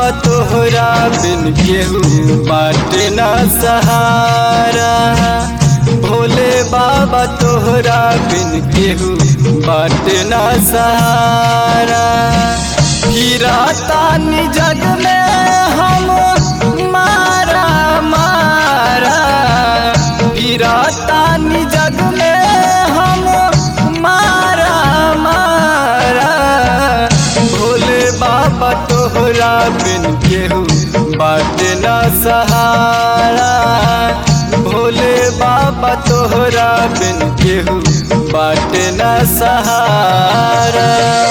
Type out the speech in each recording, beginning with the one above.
बाबा तोहरा बिन केहू बाटे न सहारा भोले बाबा तोहरा बिन केहू बाटे न सहारा हीरा तानी जग में हम मारा मारा हीरा तानी जग में हम मारा मारा भोले बाबा तोहरा बिन केहू बाटे न सहारा भोले बाबा तोहरा बिन केहू बाटे न सहारा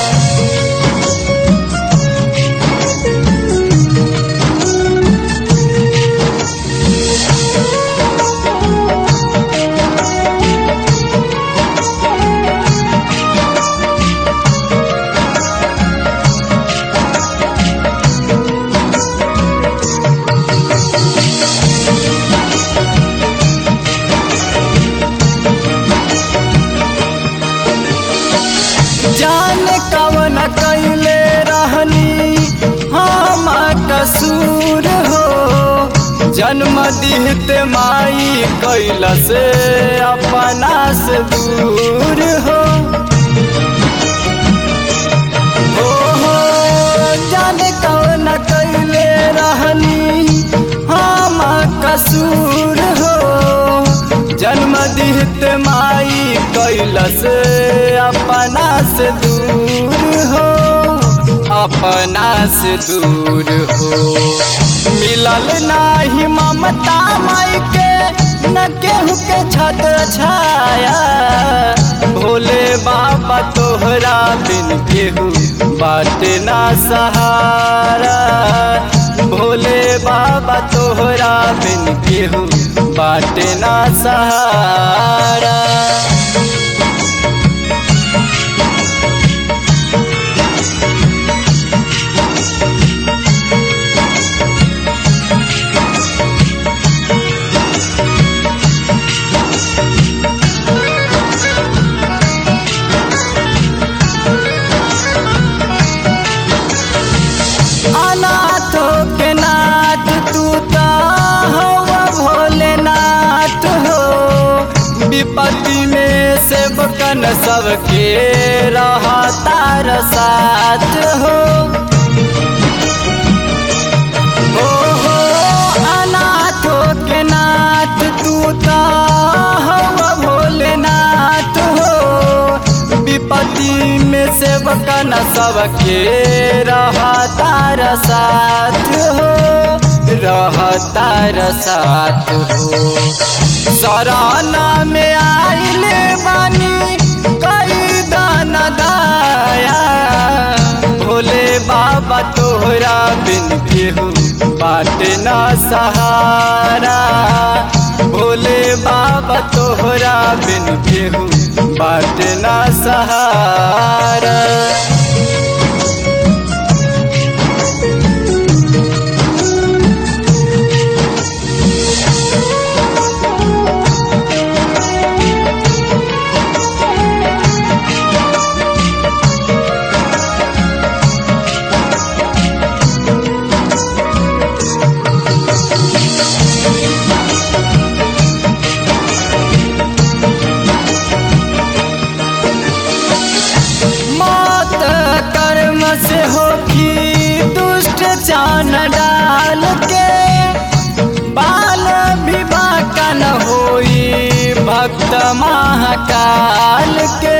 जान कवन कैले रहनी हम कसूर हो जन्म दिहत माई कैल से अपना से दूर हो हो हो जान कवन कैले रहनी हम कसूर हो जन्म दिहत माई कैल से अपना से दूर हो अपना से दूर हो मिलल नाही ममता माई के न केहू के छत छाया भोले बाबा तोहरा बिन केहू बाटे ना सहारा भोले बाबा तोहरा बिन केहू बाटे ना सहारा अनाथों के नाथ तू तो हवा भोलेनाथ हो विपत्ति में से बकन सबके रहा तार साथ हो हो हो अनाथों के नाथ तू तो हवा भोलेनाथ हो विपत्ति में से बकन सबके रहा तार साथ हो रहा तार साथ हो सराना में आइल बानी कई दान दाया भोले बाबा तोहरा बिन केहू बाटे ना सहारा भोले बाबा तोहरा बिन केहू बाटे ना सहारा मौत कर्म से होगी दुष्ट चान डाल के बाल विवाह का न होई भक्त महाकाल के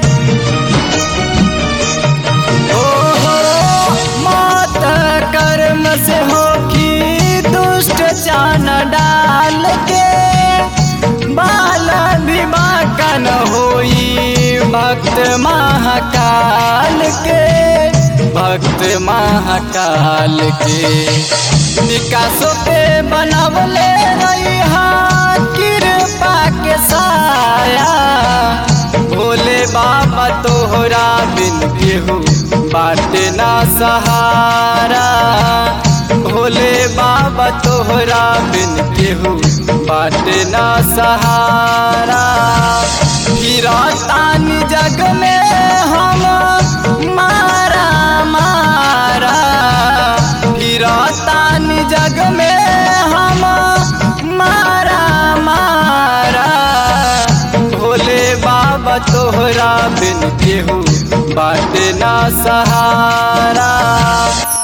ओ हो मौत कर्म से होगी दुष्ट चान डाल के बाल विवाह का न होई भक्त महाकाल के भक्त महाकाल के विकासों पे बनवले रही कृपा के साया भोले बाबा तोहरा बिन केहू बाटे ना सहारा भोले बाबा तोहरा बिन केहू बाटे ना सहारा हीरा तानी जग में हम मारा मारा हीरा तोहरा बिन केहू बाटे ना सहारा